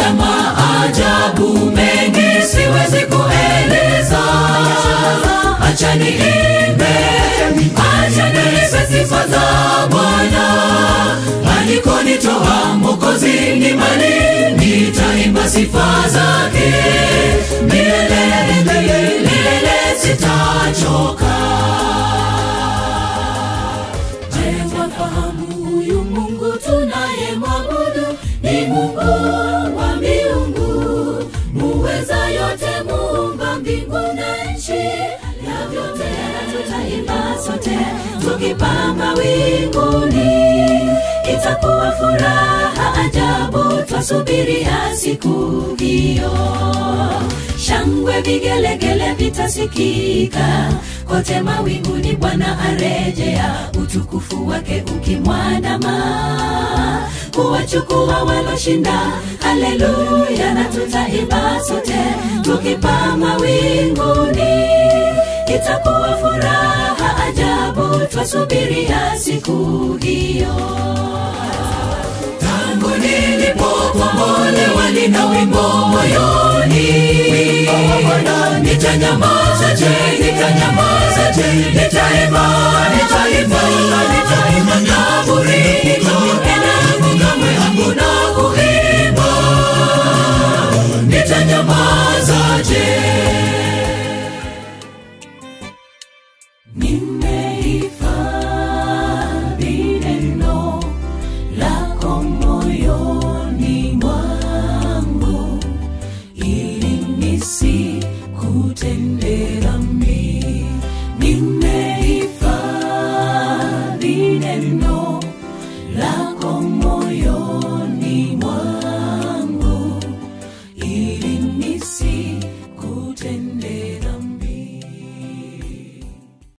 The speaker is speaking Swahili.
ya maajabu mengi siwezi kueleza acha niimbe acha niimbe sifa za bwana alikonitoa mokozi ni mali nitaimba sifa zake milele milele sitachoka Je, wafahamu huyu Mungu tunaye mwabudu ni Mungu wa miungu, muweza yote, muumba mbingu na nchi, na vyote tutaimba sote tukipaa mawinguni. Itakuwa furaha ajabu, twasubiria siku hiyo shangwe vigelegele vitasikika kote mawinguni bwana arejea utukufu wake ukimwandama kuwachukua waloshinda haleluya na tutaimba sote tukipaa mawinguni itakuwa furaha ajabu twasubiria siku hiyo tangu nilipokombolewa nina wimbo moyoni nitanyamaza je nitanyamaza je nitaimba nitaimba nitaimba na burika